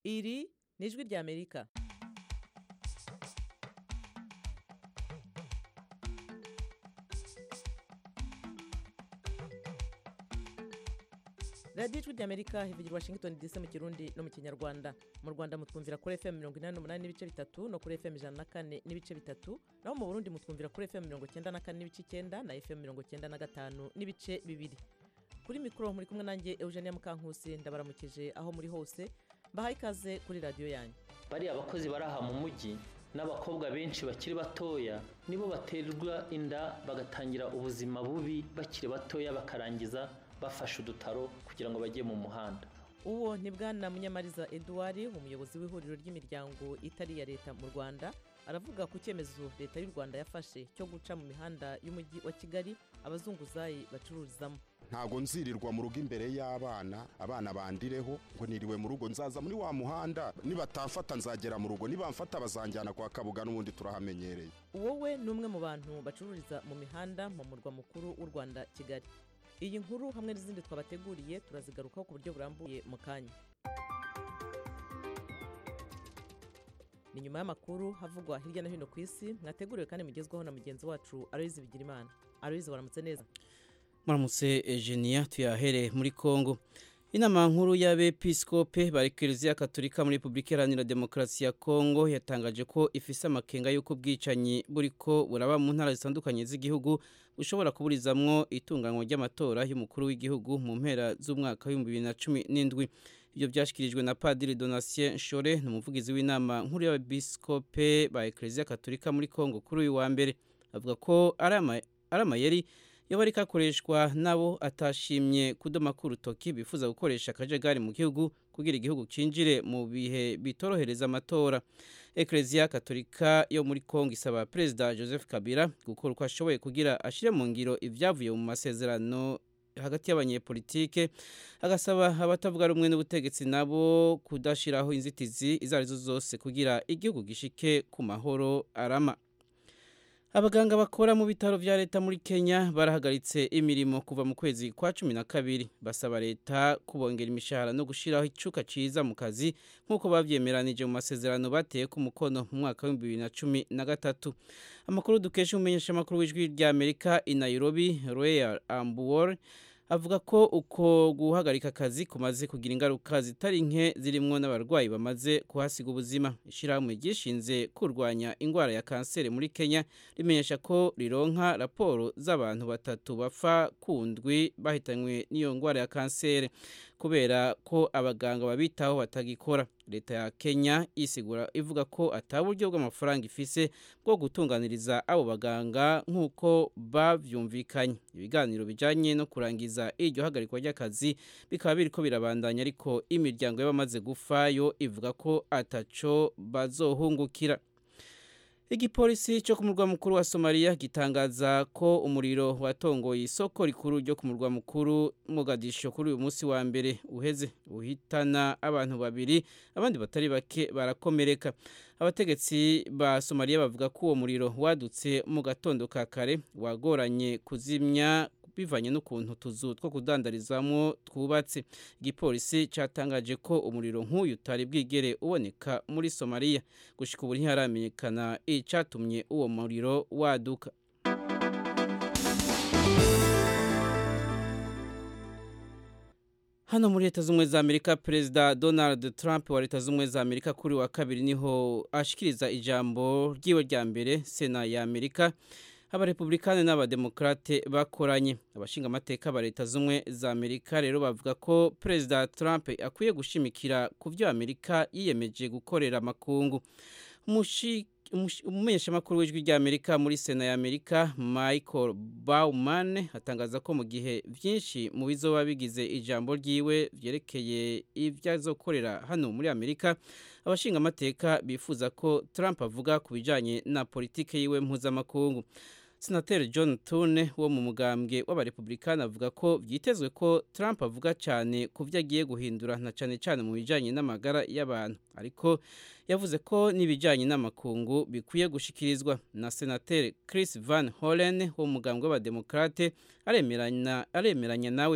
iri ni ijwi ry'amerika radiyo ijwi ry'amerika hivugira washington dc mu kirundi no mu kinyarwanda mu rwanda mutwumvira kuri fm mirongo inani n'umunani n'ibice bitatu no kuri fm ijana na kane n'ibice bitatu naho mu burundi mutwumvira kuri fm mirongo icyenda na kane n'ibice icyenda na fm mirongo icyenda na gatanu n'ibice bibiri kuri mikoro muri kumwe nanjye eugenia mukankusi ndabaramukije aho muri hose mbahaye ikaze kuri radiyo yanyu bariya abakozi bari aha mu mujyi n'abakobwa benshi bakiri batoya nibo baterwa inda bagatangira ubuzima bubi bakiri batoya bakarangiza bafashe udutaro kugira ngo bajye mu muhanda uwo ni bwana munyamariza eduard umuyobozi w'ihuriro ry'imiryango itari iya leta mu rwanda aravuga ku cyemezo leta y'u rwanda yafashe cyo guca mu mihanda y'umujyi wa kigali abazunguzayi bacururizamo ntago nzirirwa mu rugo imbere y'abana abana bandireho ngo niriwe mu rugo nzaza muri wa muhanda nibatamfata nzagera mu rugo nibamfata bazanjyana kwa kabuga n'ubundi turahamenyereye wowe ni umwe mu bantu bacururiza mu mihanda mu murwa mukuru w'u rwanda kigali iyi nkuru hamwe n'izindi twabateguriye turazigarukaho ku buryo burambuye mu kanya ni nyuma y'amakuru havugwa hirya no hino ku isi mwateguriwe kandi mugezweho na mugenzi wacu aroyizi bigirimana aroyizi waramutse neza muramutse Eugenia tuyahere muri Kongo inama nkuru y'abepiskope ba Eklezia Katolika muri Republika Iharanira Demokarasi ya Kongo yatangaje ko ifise amakenga y'uko ubwicanyi buriko buraba mu ntara zitandukanye z'igihugu bushobora kuburizamwo itunganywa ry'amatora y'umukuru w'igihugu mu mpera z'umwaka w'ibihumbi bibiri na cumi n'indwi ibyo byashyikirijwe na Padiri Donatien Nshore ni umuvugizi w'inama nkuru y'abepiskope ba Eklezia Katolika muri Kongo kuri uyu wa mbere avuga ko ari amayeri iyo bari kakoreshwa nabo atashimye kudoma ku rutoki bifuza gukoresha akajagari mu gihugu kugira igihugu cinjire mu bihe bitorohereza amatora Eklezia Katolika yo muri Kongo isaba Perezida Joseph Kabila gukora uko ashoboye kugira ashire mu ngiro ivyavuye mu masezerano hagati y'abanyepolitike agasaba abatavuga rumwe n'ubutegetsi nabo kudashiraho inzitizi izo arizo zose kugira igihugu gishike ku mahoro arama abaganga bakora mu bitaro vya leta muri Kenya barahagaritse imirimo kuva mu kwezi kwa cumi na kabiri basaba leta kubongera imishahara no gushiraho icuka ciza mu kazi nk'uko bavyemeranije mu masezerano bateye ku mukono mu mwaka w'ibihumbi bibiri na cumi na gatatu amakuru dukesha umumenyeshamakuru w'ijwi rya amerika i nairobi royal ambuwar avuga ko uko guhagarika akazi kumaze kugira ingaruka zitari nke zirimwo n'abarwayi bamaze kuhasiga ubuzima ishyirahamwe ryishinze kurwanya indwara ya kanseri muri kenya rimenyesha ko rironka raporo z'abantu batatu bapfa ku ndwi bahitanywe n'iyo ndwara ya kanseri kubera ko abaganga babitaho batagikora leta ya kenya isigura ivuga ko ataburyo bw'amafaranga ifise bwo gutunganiriza abo baganga nk'uko bavyumvikanye ibiganiro bijanye no kurangiza iryo hagarikwa ry'akazi bikaba biriko birabandanya ariko imiryango y'abamaze gupfa yo ivuga ko ataco bazohungukira igipolisi cyo ku murwa mukuru wa somaliya gitangaza ko umuriro watongoye isoko rikuru ryo ku murwa mukuru mugadisho kuri uyu munsi wa mbere uheze uhitana abantu babiri abandi batari bake barakomereka abategetsi ba somaliya bavuga ko uwo muriro wadutse mu gatondo ka kare wagoranye kuzimya bivanye n'ukuntu tuzu two kudandarizamo twubatse igipolisi cyatangaje ko umuriro nk'uyu utari bwigere uboneka muri somaliya gushika ubu ntiharamenyekana icyatumye uwo muriro waduka hano muri leta z'ubumwe za amerika perezida donald trump wa leta z'ubumwe za amerika kuri wa kabiri niho ashikiriza ijambo ryiwe rya mbere sena ya amerika abarepublikani n'abademokrate bakoranye abashinga amateka ba leta z'umwe za amerika rero bavuga ko perezida trump akwiye gushimikira ku byo amerika yiyemeje gukorera amakungu umumenyeshamakuru w'ijwi rya amerika muri sena ya amerika michael bauman atangaza ko mu gihe byinshi mu bizoba bigize ijambo ryiwe byerekeye ibyo azokorera hano muri amerika abashinga amateka bifuza ko trump avuga ku bijyanye na politiki yiwe mpuzamakungu senateri john tune wo mu mugambwe w'abarepublikani avuga ko byitezwe ko trump avuga cyane ku byo agiye guhindura na cyane cyane mu bijyanye n'amagara y'abantu ariko yavuze ko n'ibijyanye n'amakungu bikwiye gushikirizwa na senateri chris van holen wo mu mugambwe w'abademokrate aremeranya nawe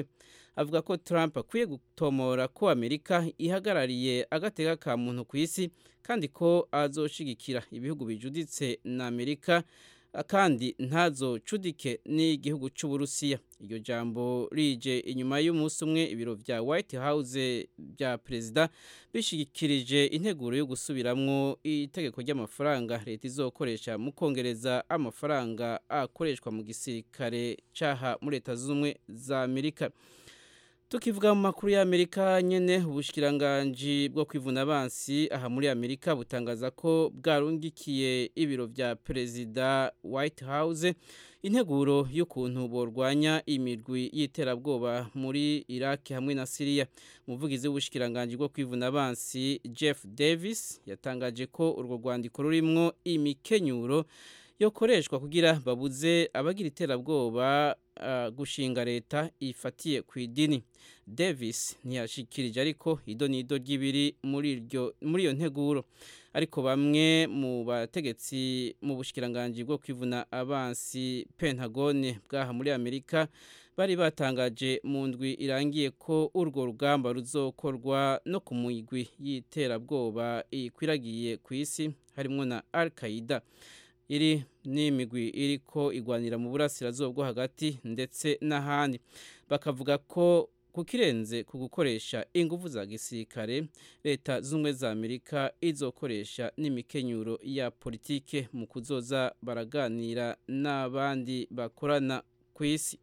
avuga ko Trump akwiye gutomora ko Amerika ihagarariye agateka ka muntu ku isi kandi ko azoshigikira ibihugu bijuditse na Amerika kandi ntazocudike n'igihugu cy'uburusiya iryo jambo rije inyuma y'umunsi umwe ibiro vya White House bya perezida bishigikirije integuro yo gusubiramwo itegeko ry'amafaranga leta izokoresha mu kongereza amafaranga akoreshwa mu gisirikare caha muri leta z'ubumwe za Amerika tukivuga mu makuru y'Amerika nyene ubushikiranganji bwo kwivuna abansi aha muri Amerika butangaza ko bwarungikiye ibiro vya perezida White House integuro y'ukuntu borwanya imirwi y'iterabwoba muri Iraq hamwe na Syria umuvugizi w'ubushikiranganji bwo kwivuna abansi Jeff Davis yatangaje ko urwo rwandiko rurimwo imikenyuro yokoreshwa kugira babuze abagira iterabwoba uh, gushinga leta ifatiye ku idini Davis ntiyashikirije ariko ido nido ry'ibiri muri iryo muri iyo nteguro ariko bamwe mu bategetsi mu bushikiranganje bwo kwivuna abansi Pentagone bwaha muri Amerika bari batangaje mu ndwi irangiye ko urwo rugamba ruzokorwa no ku migwi y'iterabwoba ikwiragiye ku isi harimo na Al-Qaeda iri n'imigwi iriko igwanira mu burasirazuba bwo hagati ndetse n'ahandi bakavuga ko kukirenze ku gukoresha ingufu za gisirikare leta z'ubumwe za amerika izokoresha n'imikenyuro ya politike mu kuzoza baraganira n'abandi bakorana ku isi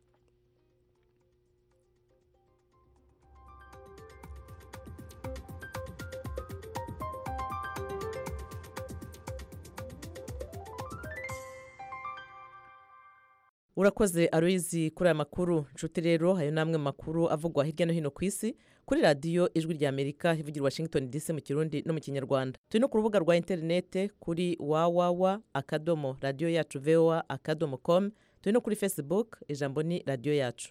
urakoze aruyizi kuri aya makuru nshuti rero ayo ni amwe mu makuru avugwa hirya no hino ku isi kuri radiyo ijwi rya amerika ivugira washington dc mu kirundi no mu kinyarwanda turi no ku rubuga rwa interinete kuri wawawa akadomo radiyo yacu voa akadomo com turi no kuri facebook ijambo ni radiyo yacu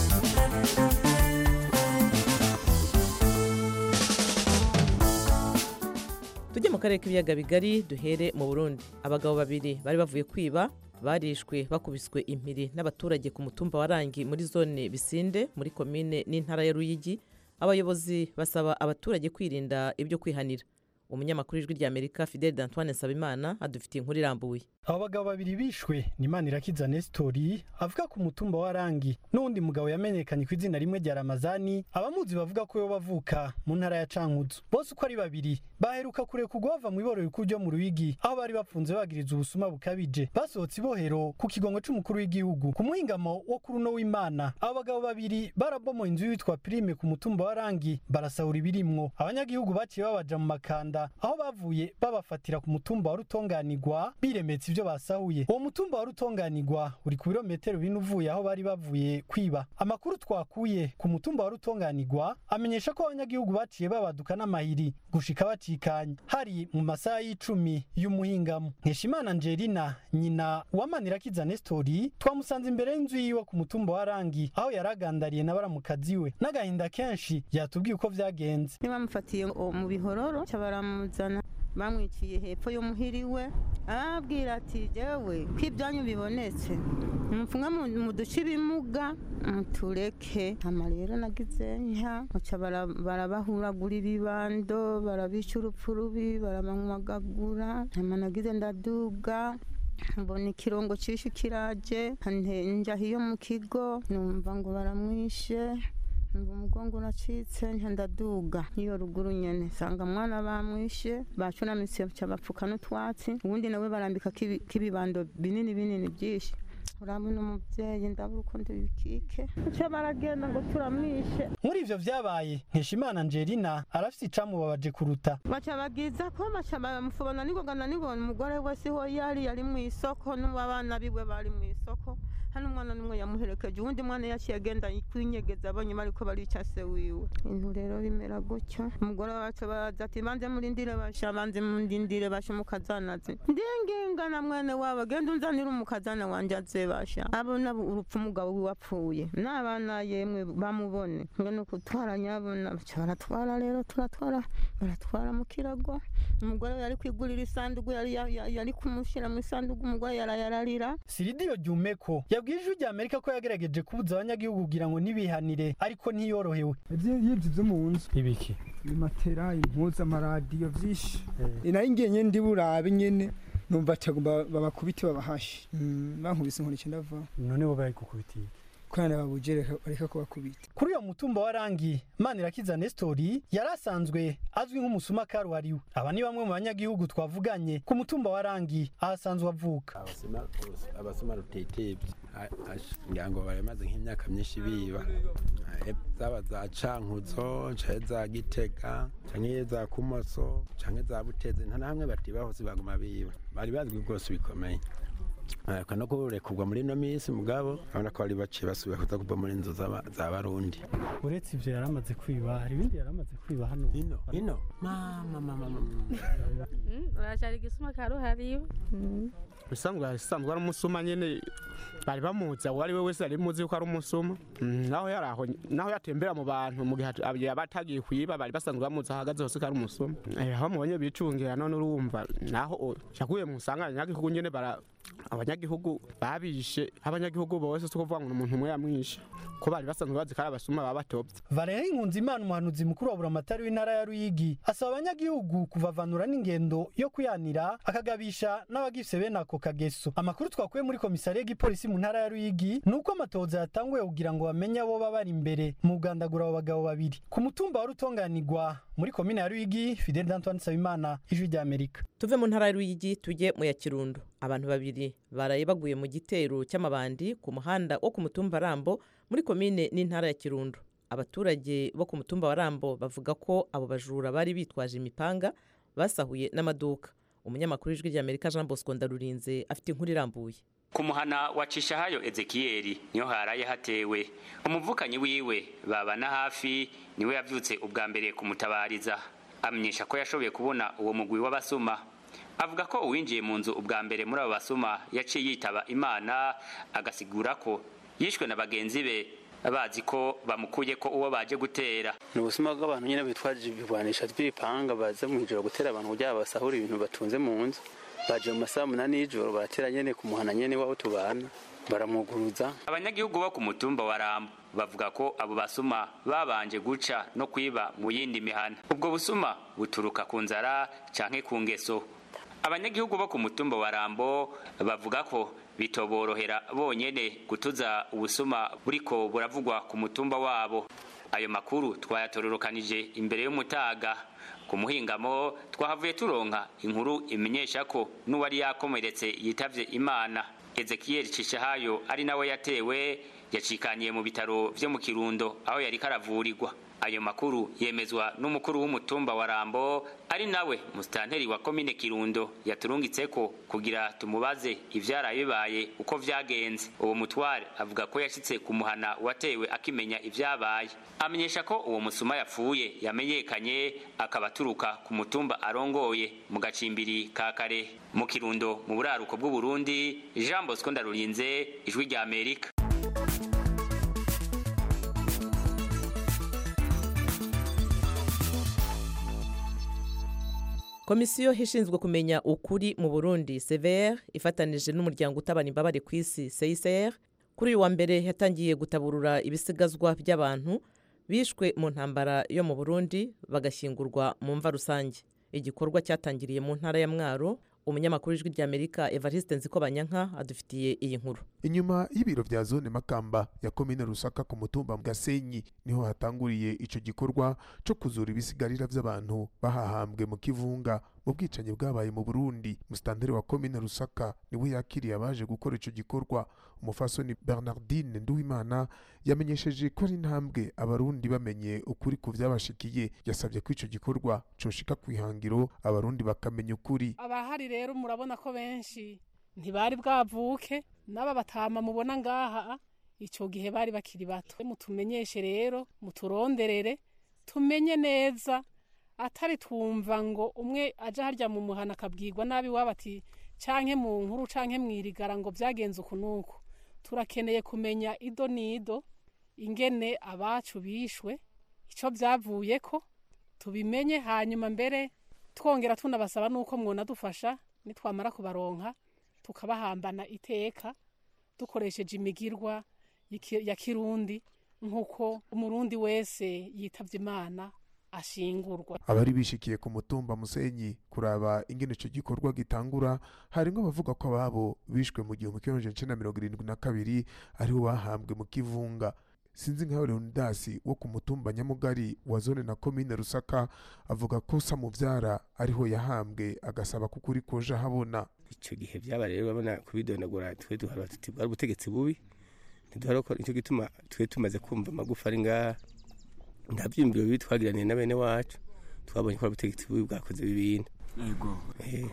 tujye mu karere k'ibiyaga bigari duhere mu burundi abagabo babiri bari bavuye kwiba barishwe bakubiswe impiri n'abaturage ku mutumba wa rangi muri zone bisinde muri komine n'intara ya ruyigi abayobozi basaba abaturage kwirinda ibyo kwihanira umunyamakuru w'ijwi rya amerika fidel d'antoine nsabimana adufitiye inkuru irambuye abo bagabo babiri bishwe ni manirakiza nesitori avuga ku mutumba wa rangi n'uwundi mugabo yamenyekanye ku izina rimwe rya ramazani abamuzi bavuga ko yo bavuka mu ntara ya cankuzo bose uko ari babiri baheruka kure kugwa bava mu iboro rikuru ryo mu ruyigi aho bari bafunze bagiriza ubusuma bukabije basohotse ibohero ku kigongo c'umukuru w'igihugu ku muhingamo wo kuri uno w'imana abo bagabo babiri barabomoye inzu y'uwitwa prime ku mutumba wa rangi barasahura ibirimwo abanyagihugu baciye babaja mu makanda aho bavuye babafatira ku mutumba wa rutonganirwa biremetse ivyo basahuye uwo mutumba wa rutonganirwa uri ku birometero bine uvuye aho bari bavuye kwiba amakuru twakuye ku mutumba wa rutonganirwa amenyesha ko abanyagihugu baciye babaduka n'amahiri gushika bacikanye hari mu masaha y'icumi y'umuhingamo nkeshimana angelina nyina wa manirakiza nestori twamusanze imbere y'inzu yiwe ku mutumba wa rangi aho yaragandariye na baramukazi we n'agahinda kenshi yatubwiye uko vyagenze bamufatiye mu bihororo baramuzana bamwiciye hepfo y'umuhiriwe arababwira ati jewe ko ibyanyu bibonetse mupfumwe mu duce ibimuga mutureke hama rero nagize nka baca barabahuragura ibibando barabica urupfu rubi barabamwagagura hama nagize ndaduga mbona ikirongo cishe kiraje nja hiyo mu kigo numva ngo baramwishe numva umugongo uracitse ndaduga iyo ruguru nyene sanga mwana bamwishe bacunamitse bapfuka n'utwatsi ubundi nawe barambika k'ibibando binini binini byinshi urabona umubyeyi ndabura uko ndibikike icyo baragenda ngo turamwishe muri ivyo vyabaye nkeshimana angelina arafise icamubabaje kuruta baca bagiza ko baca bamufubana nigogana nigona umugore we siho yari yari mu isoko n'abana biwe bari mu isoko hano umwana nimwe yamuherekeje uwundi mwana yaciye agenda kwinyegeza abonye bariko barica se wiwe intu rero bimera gutyo umugore wacu baraza ati banze murindire basha banze murindire basha umukazanazi ndinginga na mwene wabo genda unzanire umukazana wanje aze basha abona urupfu umugabo we wapfuye n'abana yemwe bamubone ngo ni ukutwara nyabona baca baratwara rero turatwara baratwara mu kirago umugore yari kwigurira isanduku yari yari kumushyira mu isanduku umugore yarayararira siridiyo jumeko yabwiye ijwi rya amerika ko yagerageje kubuza abanyagihugu kugira ngo ntibihanire ariko ntiyorohewe y'ibyo byo mu nzu ibiki imatera impuzu amaradiyo byinshi nayo ngiye nyine ndi burabe nyine numva bagomba babakubite babahashe bankubise inkoni icyenda ndava none bo bari gukubitiye kwana babuje reka kubakubita kuri uyo mutumba wa rangi manirakiza nestori yari asanzwe azwi nk'umusuma karuhariwe aba ni bamwe mu banyagihugu twavuganye ku mutumba wa rangi aho asanzwe avuka abasuma rutetebye ngira ngo baremaze nk'imyaka myinshi biba zaba za cankuzo canke za gitega canke za kumoso canke za buteze nta namwe batiba hose baguma biba bari bazwi rwose bikomeye ariko no kurekurwa muri ino minsi mugabo urabona ko bari baciye basubiye kuza kuva muri inzu za barundi uretse ivyo yari amaze kwiba hari ibindi yari amaze kwiba hano ino ino mama mama uracari igisuma karuhariwe bisanzwe asanzwe ari umusuma nyene bari bamuzi uwo ari we wese ari muzi yuko ari umusuma naho yari aho naho yatembera mu bantu mu gihe yaba atagiye kwiba bari basanzwe bamuzi ahagaze hose ko ari umusuma aho mubonye bicungira none urumva naho yaguye mu nsanganya nyagihugu nyene bara abanyagihugu babishe abanyagihugu bose si ukuvuga ngo ni umuntu umwe yamwishe ko bari basanzwe bazi ko ari abasuma baba batobye Valerie Nkunzimana umuhanuzi mukuru wa buramatari w'intara ya Ruyigi asaba abanyagihugu kuvavanura n'ingendo yo kuyanira akagabisha n'abagifise bene ako kageso amakuru twakuye muri komisariya y'igipolisi mu ntara ya Ruyigi ni uko amatohoza yatanguye kugira ngo bamenye abo baba bari imbere mu kugandagura abo bagabo babiri ku mutumba wa rutonganirwa muri komine ya Ruyigi Fidel Antoine Sabimana ijwi rya Amerika tuve mu ntara ya Ruyigi tujye mu ya Kirundo abantu babiri baraye baguye mu gitero cy'amabandi ku muhanda wo ku mutumba Rambo muri komine n'intara ya Kirundo abaturage bo ku mutumba wa Rambo bavuga ko abo bajura bari bitwaje imipanga basahuye n'amaduka umunyamakuru w'ijwi ry'Amerika Jean Bosco Ndarurinze afite inkuru irambuye ku muhana wa Cishahayo Ezekiyeli niho haraye hatewe umuvukanyi wiwe babana hafi niwe yavyutse ubwa mbere kumutabariza amenyesha ko yashoboye kubona uwo mugwi w'abasuma avuga ko uwinjiye mu nzu ubwa mbere muri abo basuma yaciye yitaba imana agasigura ko yishwe na bagenzi be bazi ko bamukuye ko uwo baje gutera ni ubusuma bw'abantu nyine bitwaje ibigwanisha by'ibipanga baza mu ijoro gutera abantu kugira basahura ibintu batunze mu nzu baje mu masaha munani y'ijoro baratera nyene ku muhana nyene w'aho tubana baramwuguruza abanyagihugu bo ku mutumba wa rambo bavuga ko abo basuma babanje guca no kwiba mu yindi mihana ubwo busuma buturuka ku nzara canke ku ngeso abanyagihugu bo ku mutumba wa rambo bavuga ko bitoborohera bonyene gutuza ubusuma buriko buravugwa ku mutumba wabo ayo makuru twayatororokanije imbere y'umutaga ku muhingamo twahavuye turonka inkuru imenyesha ko n'uwari yakomeretse yitavye imana ezekiyeli cishahayo ari nawe yatewe yacikaniye mu bitaro vyo mu kirundo aho yari karavurirwa ayo makuru yemezwa n'umukuru w'umutumba wa rambo ari nawe musitanteri wa komine kirundo yaturungitseko kugira tumubaze ivyaraye bibaye uko vyagenze uwo mutware avuga ko yashitse kumuhana watewe akimenya ivyabaye amenyesha ko uwo musuma yapfuye yamenyekanye akaba aturuka ku mutumba arongoye mu gacimbiri ka kare mu kirundo mu buraruko bw'uburundi jean bosco ndarurinze ijwi rya amerika komisiyo ishinzwe kumenya ukuri mu burundi severe ifatanije n'umuryango utabara imbabare ku isi seyiseri kuri uyu wa mbere yatangiye gutaburura ibisigazwa by'abantu bishwe mu ntambara yo mu burundi bagashyingurwa mu mva rusange igikorwa cyatangiriye mu ntara ya mwaro umunyamakuru w'ijwi ry'amerika evariste nzikobanyanka adufitiye iyi nkuru inyuma y'ibiro vya zone makamba ya komine rusaka ku mutumba gasenyi niho hatanguriye ico gikorwa co kuzura ibisigarira vy'abantu bahahambwe mu kivunga mu bwicanyi bwabaye mu burundi musitanteri wa komine rusaka niwe yakiriye abaje gukora ico gikorwa umufasoni bernardine nduwimana yamenyesheje ko ari intambwe abarundi bamenye ukuri ku vyabashikiye yasabye ko ico gikorwa coshika kw'ihangiro abarundi bakamenya ukuri abahari rero murabona ko benshi ntibari bwavuke n'aba batama mubona ngaha icyo gihe bari bakiri bato mutumenyeshe rero muturonderere tumenye neza atari twumva ngo umwe aja harya mu muhana akabwirwa nabi waba ati canke mu nkuru canke mwirigara ngo byagenze uku nuku turakeneye kumenya ido n'ido ingene abacu bishwe icyo byavuye ko tubimenye hanyuma mbere twongera tunabasaba n'uko mwonadufasha nitwamara kubaronka tukabahambana iteka dukoresheje imigirwa y'iki- ya kirundi nk'uko umurundi wese yitabye imana ashingurwa abari bishikiye ku mutumba musenyi kuraba ingene ico gikorwa gitangura harimwo abavuga ko ababo bishwe mu gihumbi kimwe amajana icenda mirongo irindwi na kabiri ariho bahambwe mu kivunga sinzi nkaho leonidasi wo ku mutumba nyamugari wa zone na komine rusaka avuga ko samuvyara ariho yahambwe agasaba ko ukuri koja habona icyo gihe byaba rero babona kubidonagura twe duhara tuti bwari ubutegetsi bubi ntiduhara ko nicyo gituma twe tumaze kumva amagufa ari ngaha nta byiyumviro bibi twagiraniye na bene wacu twabonye ko ari ubutegetsi bubi bwakoze ibi bintu yego Eh,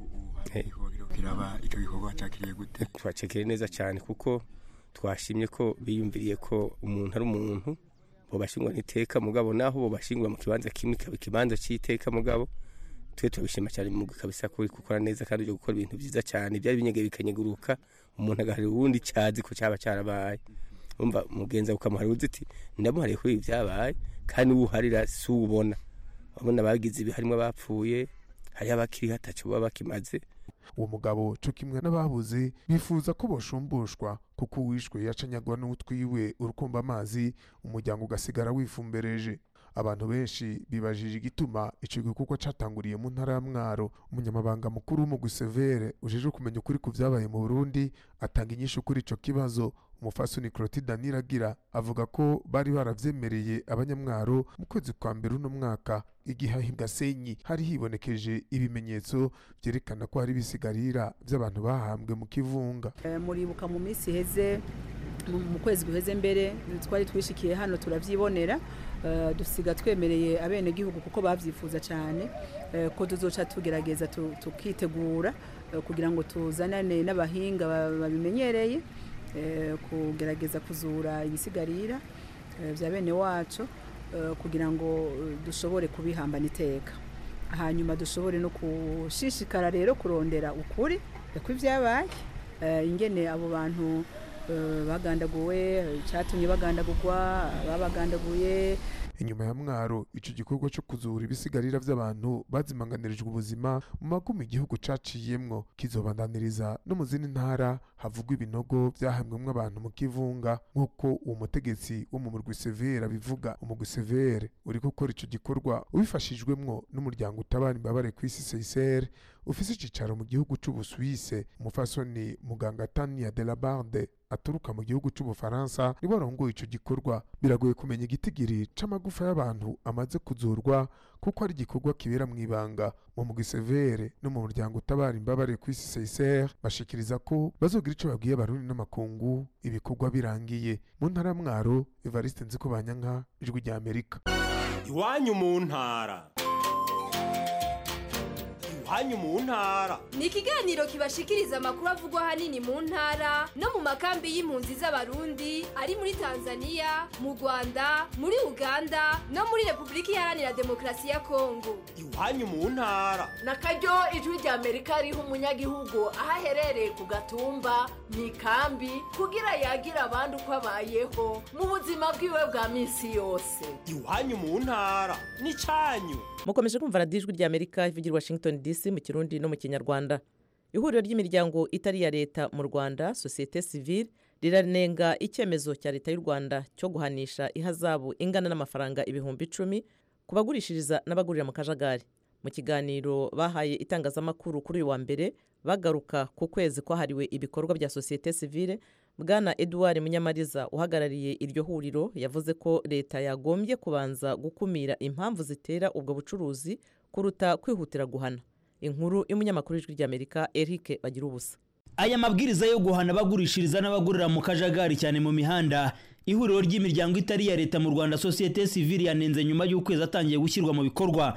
Eh, kiraba icyo gikorwa cyakiriye gute twacekeye neza cyane kuko twashimye ko biyumviriye ko umuntu ari umuntu bobashingwa n'iteka mugabo naho bobashingwa mu kibanza kimwe ikaba ikibanza cy'iteka mugabo twe turabishima cyane mu kabisa ko uri gukora neza kandi uri gukora ibintu byiza cyane byari binyegeye bikanyeguruka umuntu agaharira uwundi cyazi ko cyaba cyarabaye umva mugenzi wawe ukamuharira uzi uti ndamuhariye kuri ibi byabaye kandi uwuharira si uwubona abona bagize ibi harimo abapfuye hariho abakiri hatacu baba bakimaze uwo mugabo co kimwe n'ababuze bifuza ko boshumbushwa kuko uwishwe yacanyagwa n'utwiwe urukumba amazi umuryango ugasigara wifumbereje abantu benshi bibajije igituma ico gikorwa catanguriye mu ntara ya mwaro umunyamabanga mukuru w'umugwi severe ujejwe kumenya ukuri ku vyabaye mu burundi atanga inyishu kuri ico kibazo umufasoni clotilde niragira avuga ko bari baravyemereye abanyamwaro mu kwezi kwa mbere uno mwaka igihe aho i gasenyi hari hibonekeje ibimenyetso vyerekana ko hari ibisigarira vy'abantu bahambwe mu kivunga Eh, muribuka mu minsi iheze mu mu kwezi guheze mbere twari twishikiye hano turavyibonera eh, dusiga twemereye abenegihugu kuko bavyifuza cyane eh, ko tuzoca tugerageza tu- tukitegura eh, kugira ngo tuzanane n'abahinga ba- babimenyereye eh, kugerageza kuzura ibisigarira eh, vya bene wacu eh, kugira ngo eh, dushobore kubihambana iteka hanyuma dushobore no gushishikara rero kurondera ukuri kw'ibyabaye eh, ingene abo bantu eh, bagandaguwe icyatumye bagandagurwa babagandaguye inyuma ya mwaro ico gikorwa co kuzura ibisigarira vy'abantu bazimanganirijwe ubuzima mu magumi igihugu caciyemwo kizobandaniriza no mu zindi ntara havugwa ibinogo vyahambwemwo abantu mu kivunga nk'uko uwo mutegetsi wo mu murwi severe abivuga umurwi severe uri gukora ico gikorwa ubifashijwemwo n'umuryango utabara imbabare kw'isi seisere ufise icicaro mu gihugu c'ubuswise umufasoni muganga tania de la barde aturuka mu gihugu c'ubufaransa niwe arongoye ico gikorwa biragoye kumenya igitigiri c'amagufa y'abantu amaze kuzurwa kuko ari igikorwa kibera mu ibanga mu mugwi severe no mu muryango utabara imbabare kw'isi seisere bashikiriza ko bazogira ico babwiye abarundi n'amakungu ibikorwa birangiye mu ntara ya mwaro evariste nziko banyanka ijwi rya amerika iwanyu mu ntara iwanyu mu ntara ni ikiganiro kibashikiriza amakuru avugwa ahanini mu ntara no mu makambi y'impunzi z'abarundi ari muri tanzania mu rwanda muri uganda no muri repubulika iharanira demokarasi ya kongo iwanyu mu ntara na karyo ijwi rya amerika riha umunyagihugu aho aherereye ku gatumba mu ikambi kugira yagira abandi uko abayeho mu buzima bwiwe bwa minsi yose iwanyu mu ntara n'icyanyu mukomeje kumva radiyo ijwi rya amerika ivugira i washington dc mu kirundi no mu kinyarwanda ihuriro ry'imiryango itari iya leta mu rwanda sosiyete sivile riranenga icyemezo cya leta y'u rwanda cyo guhanisha ihazabu ingana n'amafaranga ibihumbi icumi ku bagurishiriza n'abagurira mu kajagari mu kiganiro bahaye itangazamakuru kuri uyu wa mbere bagaruka ku kwezi kwahariwe ibikorwa bya sosiyete sivile bwana edouard munyamariza uhagarariye iryo huriro yavuze ko leta yagombye kubanza gukumira impamvu zitera ubwo bucuruzi kuruta kwihutira guhana inkuru y'umunyamakuru w'ijwi ry'amerika eric bagira ubusa aya mabwiriza yo guhana abagurishiriza n'abagurira mu kajagari cyane mu mihanda ihuriro ry'imiryango itari iya leta mu rwanda sosiyete sivili yanenze nyuma y'ukwezi atangiye gushyirwa mu bikorwa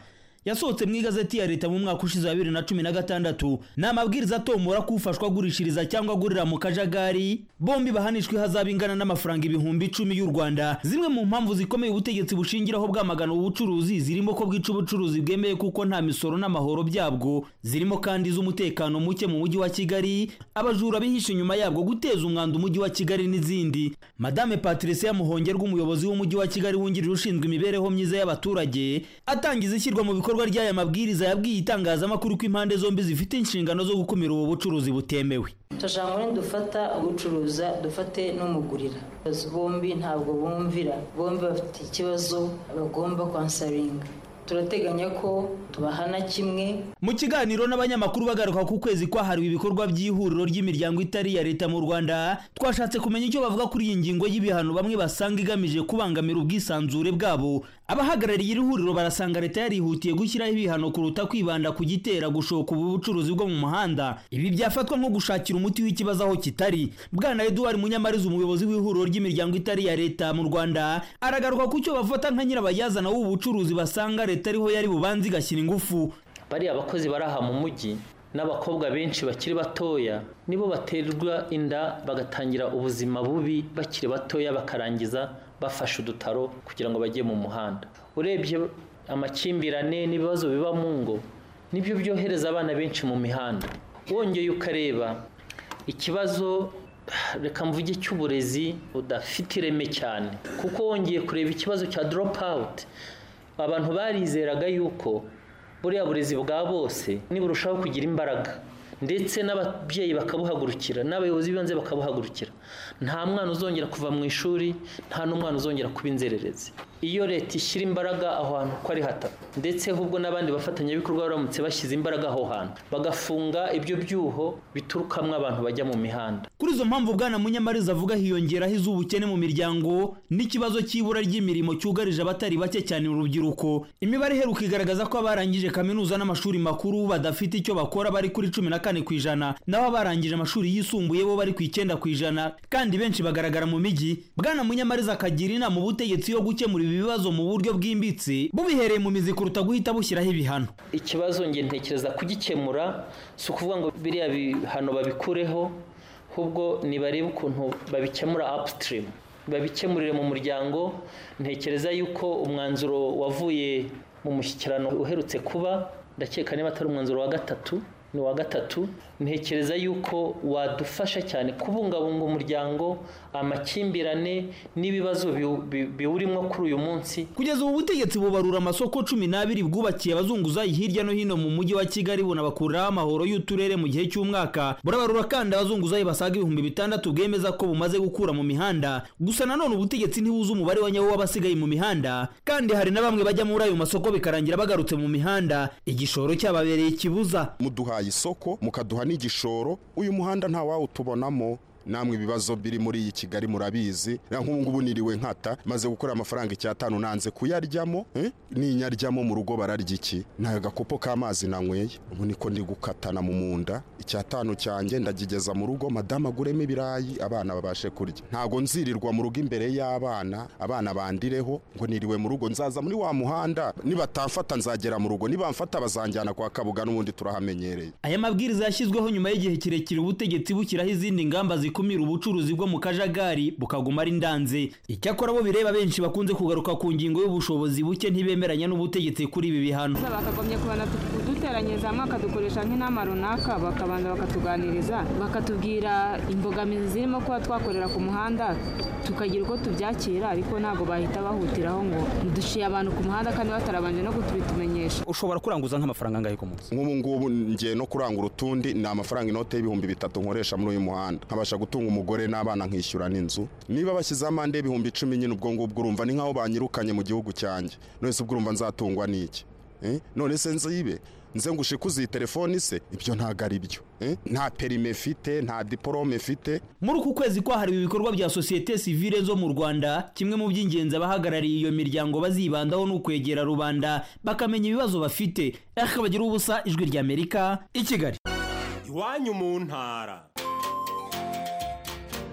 yasohotse mu igazeti ya leta mu mwaka ushize wa bibiri na cumi na gatandatu ni amabwiriza atomora ko ufashwa agurishiriza cyangwa agurira mu kajagari bombi bahanishwa ihazabu ingana n'amafaranga ibihumbi icumi y'u rwanda zimwe mu mpamvu zikomeye ubutegetsi bushingiraho bwamagana ubu bucuruzi zirimo ko bwica ubucuruzi bwemeye kuko nta misoro n'amahoro byabwo zirimo kandi iz'umutekano muke mu mujyi wa kigali abajura bihishe inyuma yabwo guteza umwanda umujyi wa kigali n'izindi madame patricia muhongerwa umuyobozi w'umujyi wa kigali wungirije ushinzwe imibereho myiza y'abaturage atangiza ishyirwa mu bikorwa ry'aya mabwiriza yabwiye itangazamakuru ko impande zombi zifite inshingano zo gukumira ubu bucuruzi butemewe turashaka ngo dufata ubucuruza dufate n'umugurira bombi ntabwo bumvira bombi bafite ikibazo bagomba kwansaringa turateganya ko tubahana kimwe mu kiganiro n'abanyamakuru bagaruka ku kwezi kwahariwe ibikorwa by'ihuriro ry'imiryango itari iya leta mu rwanda twashatse kumenya icyo bavuga kuri iyi ngingo y'ibihano bamwe basanga igamije kubangamira ubwisanzure bwabo abahagarariye iri huriro barasanga leta yarihutiye gushyiraho ibihano kuruta kwibanda ku gitera gushoka ubu bucuruzi bwo mu muhanda ibi byafatwa nko gushakira umuti w'ikibazo aho kitari bwana eduard munyamariza umuyobozi w'ihuriro ry'imiryango itari iya leta mu rwanda aragaruka ku cyo bafata nka nyirabayazana w'ubu bucuruzi basanga leta ariho yari bubanze igashyira ingufu bariya abakozi bari aha mu mujyi n'abakobwa benshi bakiri batoya nibo baterwa inda bagatangira ubuzima bubi bakiri batoya bakarangiza bafashe udutaro kugira ngo bajye mu muhanda urebye amakimbirane n'ibibazo biba mu ngo nibyo byohereza abana benshi mu mihanda wongeye ukareba ikibazo reka mvuge cy'uburezi budafite ireme cyane kuko wongeye kureba ikibazo cya drop out abantu barizeraga yuko buriya burezi bwa bose niburushaho kugira imbaraga ndetse n'ababyeyi bakabuhagurukira n'abayobozi b'ibanze bakabuhagurukira nta mwana uzongera kuva mu ishuri nta n'umwana uzongera kuba inzererezi iyo leta ishyira imbaraga aho hantu uko ari hatatu ndetse ahubwo n'abandi bafatanyabikorwa baramutse bashyize imbaraga aho hantu bagafunga ibyo byuho biturukamo abantu bajya mu mihanda kuri izo mpamvu bwana munyamariza avuga hiyongeraho iz'ubukene mu miryango n'ikibazo cy'ibura ry'imirimo cyugarije abatari bake cyane urubyiruko imibare iheruka igaragaza ko abarangije kaminuza n'amashuri makuru badafite icyo bakora bari kuri cumi na kane ku ijana naho abarangije amashuri yisumbuye bo bari ku icyenda ku ijana kandi benshi bagaragara mu mijyi bwana munyamariza akagira inama ubutegetsi yo gukemura ibi bibazo mu buryo bwimbitse bubihereye mu mizi kuruta guhita bushyiraho ibihano ikibazo nge ntekereza kugikemura si ukuvuga ngo biriya bihano babikureho ahubwo nibarebe ukuntu babikemura upstream babikemurire mu muryango ntekereza yuko umwanzuro wavuye mu mushyikirano uherutse kuba ndakeka niba atari umwanzuro wa gatatu ni uwa gatatu ntekereza yuko wadufasha cyane kubungabunga umuryango amakimbirane n'ibibazo biwurimo kuri uyu munsi kugeza ubu butegetsi bubarura amasoko cumi n'abiri bwubakiye abazunguzayi hirya no hino mu mujyi wa kigali bunabakuriraho amahoro y'uturere mu gihe cy'umwaka burabarura kandi abazunguzayi basaga ibihumbi bitandatu bwemeza ko bumaze gukura mu mihanda gusa nanone ubutegetsi ntibuzi umubare wa nyawo w'abasigaye mu mihanda kandi hari na bamwe bajya muri ayo masoko bikarangira bagarutse mu mihanda igishoro cyababereye ikibuza muduhaye isoko mukaduha n'igishoro uyu muhanda nta wawutubonamo namwe ibibazo biri muri iyi kigali murabizi nk'ubu ngubu niriwe nkata maze gukora amafaranga icyatanu nanze kuyaryamo ninyaryamo mu rugo bararya iki nta gakopo k'amazi nanyweye ubu niko ndi gukatana mu munda icyatanu cyanjye ndagigeza mu rugo madamu aguremo ibirayi abana babashe kurya ntabwo nzirirwa mu rugo imbere y'abana abana bandireho ngo niriwe mu rugo nzaza muri wa muhanda nibatamfata nzagera mu rugo nibamfata bazanjyana kwa kabuga n'ubundi turahamenyereye aya mabwiriza yashyizweho nyuma y'igihe kirekire ubutegetsi bushyiraho izindi ngamba zikumira ubucuruzi bwo mu kajagari bukaguma ari ndanze icyakora bo bireba benshi bakunze kugaruka ku ngingo y'ubushobozi buke ntibemeranya n'ubutegetsi kuri ibi bihano bakagombye kubana kuduteranyiriza hamwe bakadukoresha nk'inama runaka bakabanza bakatuganiriza bakatubwira imbogamizi zirimo kuba twakorera ku muhanda tukagira uko tubyakira ariko ntabwo bahita bahutiraho ngo duciye abantu ku muhanda kandi batarabanje no kutubitumenyesha ushobora kuranguza nk'amafaranga angahe ku munsi nk'ubu ngubu ngiye no kurangura utundi ni amafaranga inote y'ibihumbi bitatu nkoresha muri uyu muhanda nkabasha gutunga umugore n'abana nkishyura n'inzu niba bashyizeho amande y'ibihumbi icumi nyine ubwo ngubwo urumva ni nk'aho banyirukanye mu gihugu cyanjye none se ubwo urumva nzatungwa n'iki none se nzibe nze ngo ushikuze iyi telefoni se ibyo ntabwo ari byo nta perime mfite nta diporome mfite muri uku kwezi kwahariwe ibikorwa bya sosiyete sivile zo mu rwanda kimwe mu by'ingenzi abahagarariye iyo miryango bazibandaho ni ukwegera rubanda bakamenya ibibazo bafite akabagira ubusa ijwi ry'amerika i kigali iwanyu mu ntara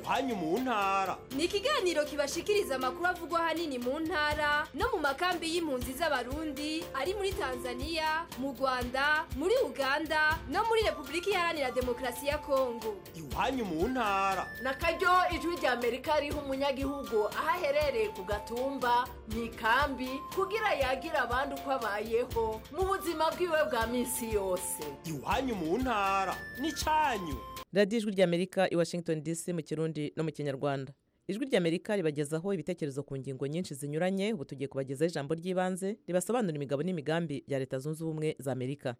iwanyu mu ntara ni ikiganiro kibashikiriza amakuru avugwa ahanini mu ntara no mu makambi y'impunzi z'abarundi ari muri tanzania mu rwanda muri uganda no muri repubulika iharanira demokarasi ya kongo iwanyu mu ntara na karyo ijwi rya amerika riha umunyagihugu aho aherereye ku gatumba mu ikambi kugira yagira abandi uko abayeho mu buzima bwiwe bwa minsi yose iwanyu mu ntara n'icyanyu radiyo ijwi ry'amerika i washington dc mu kirundi no mu kinyarwanda ijwi ry'amerika ribagezaho ibitekerezo ku ngingo nyinshi zinyuranye ubu tugiye kubagezaho ijambo ry'ibanze ribasobanura imigabo n'imigambi bya leta zunze ubumwe za amerika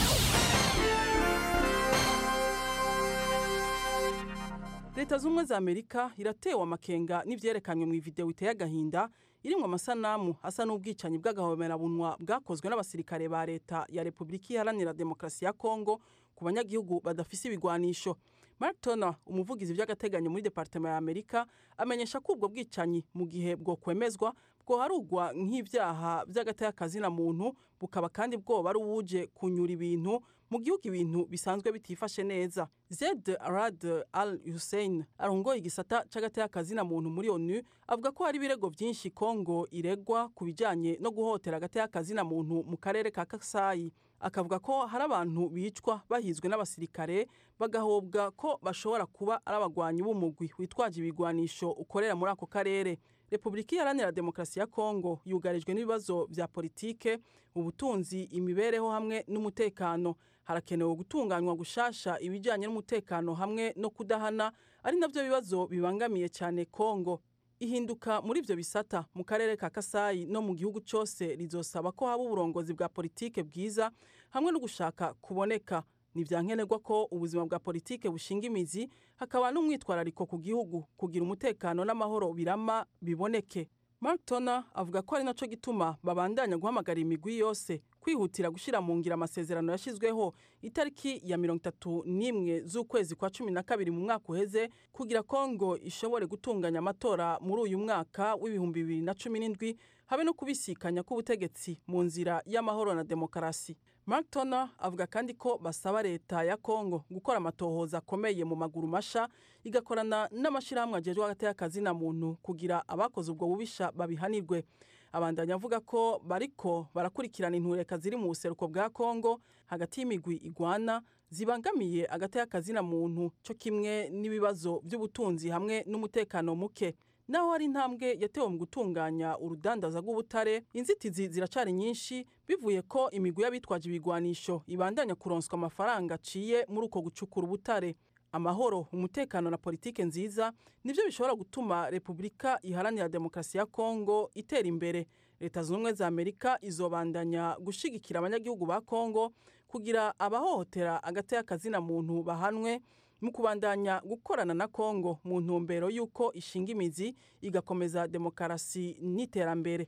leta z'ubumwe za amerika iratewe amakenga n'ivyerekanywe mu videwo iteye agahinda irimwo amasanamu asa n'ubwicanyi bw'agahomerabunwa bwakozwe n'abasirikare ba leta ya repubulika iharanira demokarasi ya kongo ku banyagihugu badafise ibigwanisho mark turner umuvugizi vy'agateganyo muri departema ya amerika amenyesha ko ubwo bwicanyi mu gihe bwokwemezwa bwoharugwa nk'ivyaha vy'agateyakazina muntu bukaba kandi bwoba ari uwuje kunyura ibintu mu gihugu ibintu bisanzwe bitifashe neza zed arad al hussein arongoye igisata c'agateyakazina muntu muri onu avuga ko hari ibirego vyinshi kongo iregwa ku bijanye no guhotera agateyakazina muntu mu karere ka kasayi akavuga ko hari abantu bicwa bahizwe n'abasirikare bagahobwa ko bashobora kuba ari abagwanyi b'umugwi witwaje ibigwanisho ukorera muri ako karere repubulika iharanira demokarasi ya kongo yugarijwe n'ibibazo vya politike ubutunzi imibereho hamwe n'umutekano harakenewe gutunganywa gushasha ibijyanye n'umutekano hamwe no kudahana ari nabyo bibazo bibangamiye cyane kongo ihinduka muri ibyo bisata mu karere ka kasayi no mu gihugu cyose rizosaba ko haba uburongozi bwa politike bwiza hamwe no gushaka kuboneka ni nkenerwa ko ubuzima bwa politike bushinga imizi hakaba n'umwitwarariko ku gihugu kugira umutekano n'amahoro birama biboneke mark tona avuga ko ari nacyo gituma babandanya guhamagara imigwi yose kwihutira gushyira mu ngiro amasezerano yashyizweho itariki ya mirongo itatu n'imwe z'ukwezi kwa cumi na kabiri mu mwaka uheze kugira kongo ishobore gutunganya amatora muri uyu mwaka w'ibihumbi bibiri na cumi n'indwi habe no kubisikanya k'ubutegetsi mu nzira y'amahoro na demokarasi mark tona avuga kandi ko basaba leta ya kongo gukora amatohoza akomeye mu maguru masha igakorana n'amashyirahamwe agejwe hagati y'akazina muntu kugira abakoze ubwo bubisha babihanirwe abandanya avuga ko bariko barakurikirana intureka ziri mu buseruko bwa kongo hagati y'imigwi igwana zibangamiye agati y'akazina muntu cyo kimwe n'ibibazo by'ubutunzi hamwe n'umutekano muke naho hari intambwe yatewe mu gutunganya urudandaza rw'ubutare inzitizi ziracari nyinshi bivuye ko imigwi y'abitwaje ibigwanisho ibandanya kuronswa amafaranga aciye muri uko gucukura ubutare amahoro umutekano na politike nziza nibyo bishobora gutuma repubulika iharanira demokarasi ya kongo itera imbere leta zunze ubumwe za amerika izobandanya gushigikira abanyagihugu ba kongo kugira abahohotera agati y'akazina muntu bahanwe mu kubandanya gukorana na kongo mu ntumbero y'uko ishinga imizi igakomeza demokarasi n'iterambere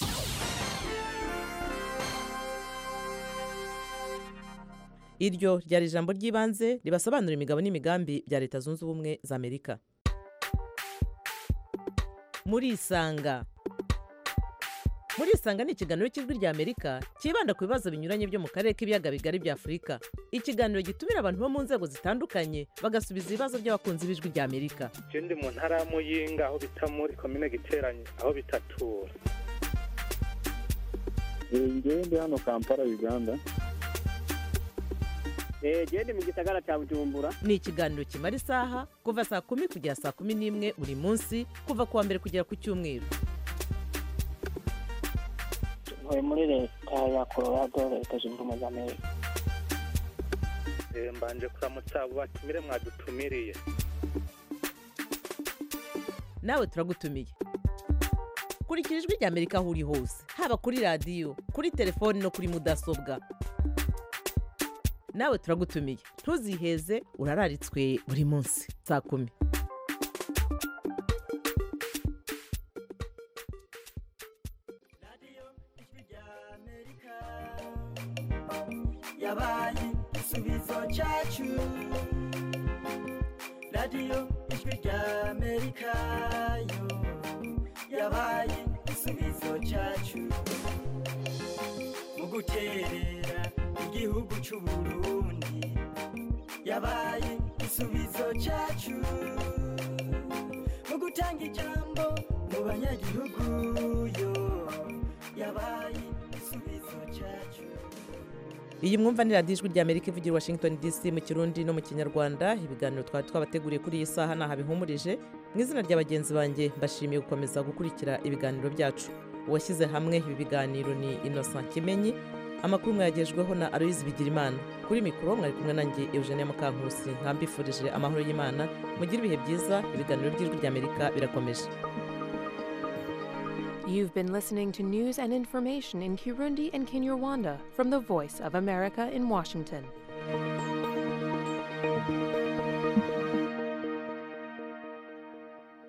iryo ryari ijambo ry'ibanze ribasobanura imigabo n'imigambi bya leta zunze ubumwe za amerika murisanga murisanga ni ikiganiro cy'ijwi rya amerika cyibanda ku bibazo binyuranye byo mu karere k'ibiyaga bigari bya afurika ikiganiro gitumira abantu bo mu nzego zitandukanye bagasubiza ibibazo by'abakunzi b'ijwi rya amerika ndi mu ntara ya muyinga aho bita muri komine giteranye aho bitatura ngewe ndi hano kampala uganda genda mu gisagara cya bujumbura ni ikiganiro kimara isaha kuva saa kumi kugera saa kumi n'imwe buri munsi kuva ku wa mbere kugera ku cyumweru ntuye muri leta ya colorado leta zunze ubumwe za amerika mbanje kuramutsa abo batumire mwadutumiriye nawe turagutumiye kurikira ijwi rya amerika aho uri hose haba kuri radiyo kuri telefoni no kuri mudasobwa nawe turagutumiye ntuziheze urararitswe buri munsi saa kumi yabaye igisubizo cyacu radiyo ijwi rya amerika yo yabaye igisubizo cyacu mu guterera igihugu cy'u Burundi yabaye igisubizo cyacu gutanga ijambo mu banyagihugu yo yabaye igisubizo cyacu iyi mwumva ni radiyo ijwi rya amerika ivugira i washington dc mu kirundi no mu kinyarwanda ibiganiro twari twabateguriye kuri iyi saha ntaho bihumurije mu izina rya bagenzi banjye mbashimiye gukomeza gukurikira ibiganiro byacu uwashyize hamwe ibi biganiro ni innocent kimenyi amakuru mwayagejweho na aloyizi bigirimana kuri mikoro mwari kumwe nanjye eugenie mukankusi nkambifurije amahoro y'imana mugire ibihe byiza ibiganiro by'ijwi rya amerika birakomeje You've been listening to news and information in Kirundi and Kinyarwanda from the Voice of America in Washington.